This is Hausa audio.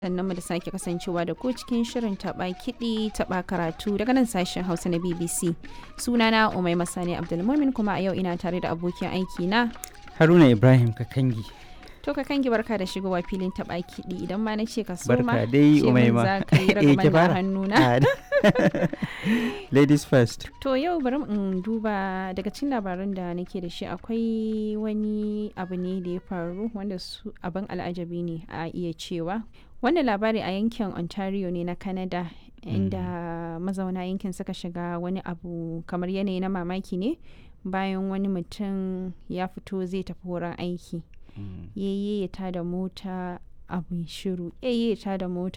sannan mu da sake kasancewa da ku cikin shirin taɓa kiɗi taɓa karatu daga nan sashen hausa na bbc sunana umai masani abdulmumin kuma a yau ina tare da abokin aiki na haruna ibrahim kakangi to ka kangi barka da shigowa filin taɓa kiɗi idan ma na ce ka so ma barka dai ce min umaima za ka yi Eh, ki ragaman da fara. hannuna Ah, ladies first To yau bari in duba daga cikin labaran da nake da shi akwai wani abu ne da ya faru wanda su abin al'ajabi ne a iya cewa. Wannan labari a yankin Ontario ne na Canada inda mazauna yankin suka shiga wani abu kamar yanayi na mamaki ne bayan wani mutum ya fito zai tafi wurin aiki. Yayye ya tada mota abu shiru yayye ya tada mota